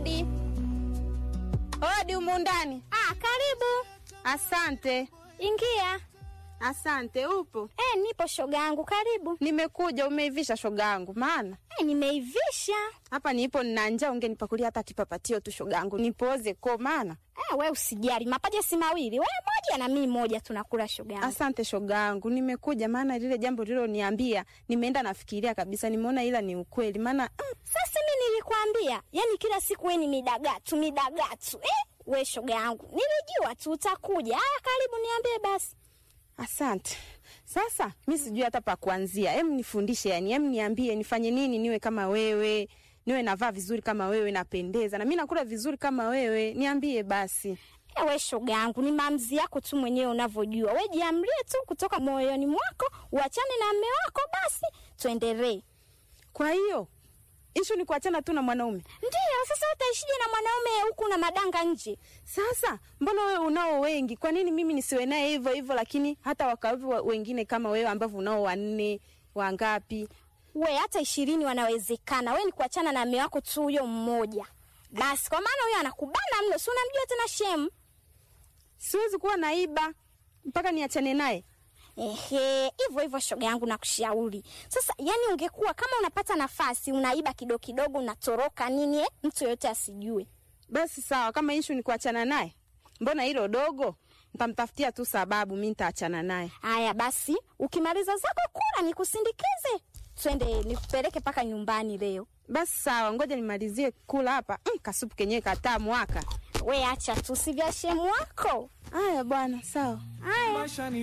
Odi, odi humu ndani. Ah, karibu. Asante, Ingia. asante. Upo? Eh, nipo shoga yangu, karibu. Nimekuja. Umeivisha shoga yangu? Maana Eh, nimeivisha. hapa nipo nina njaa, ungenipakulia hata kipapatio tu shoga yangu, nipoze ko. Maana Eh, we usijali, mapaja si mawili, we moja na mimi moja, tunakula shoga yangu. asante shoga yangu, nimekuja maana lile jambo liloniambia nimeenda nafikiria kabisa, nimeona ila ni ukweli. Maana mm, Sasa mimi nilikwambia, yani kila siku we ni midagatu midagatu. Eh, we shoga yangu, nilijua tu utakuja. Haya, karibu, niambie basi. asante. Sasa mi sijui hata pa kuanzia, em nifundishe, yani em niambie nifanye nini niwe kama wewe, niwe navaa vizuri kama wewe, napendeza na mi nakula vizuri kama wewe, niambie basi. Eh, we shoga yangu, ni maamuzi yako tu mwenyewe unavyojua. We jiamlie tu kutoka moyoni mwako, uachane na mme wako, basi tuendelee. Kwa hiyo ishu ni kuachana tu na mwanaume. Ndiyo, sasa utaishije na mwanaume huku na madanga nje? Sasa mbona wewe unao wengi, kwa nini mimi nisiwe naye hivyo hivyo, lakini hata wakawevi wa- wengine kama wewe ambavyo unao wanne wangapi? We hata ishirini wanawezekana. We ni kuachana na mme wako tu huyo mmoja basi, kwa maana huyo anakubana mno, si unamjua tena shemu. Siwezi kuwa naiba mpaka niachane naye. Ehe, hivyo hivyo shoga yangu nakushauri. Sasa yani, ungekuwa kama unapata nafasi unaiba kidogo kidogo, unatoroka nini, eh, mtu yoyote asijue. Basi sawa, kama ishu ni kuachana naye, mbona hilo dogo? Nitamtafutia tu sababu, mi nitaachana naye. Haya basi, ukimaliza zako kula nikusindikize, twende nikupeleke mpaka nyumbani leo. Basi sawa, ngoja nimalizie kula hapa. Mm, kasupu kenyewe katamu haka. We acha tu, si vya shemu wako. Haya bwana, sawa. Haya. Maisha ni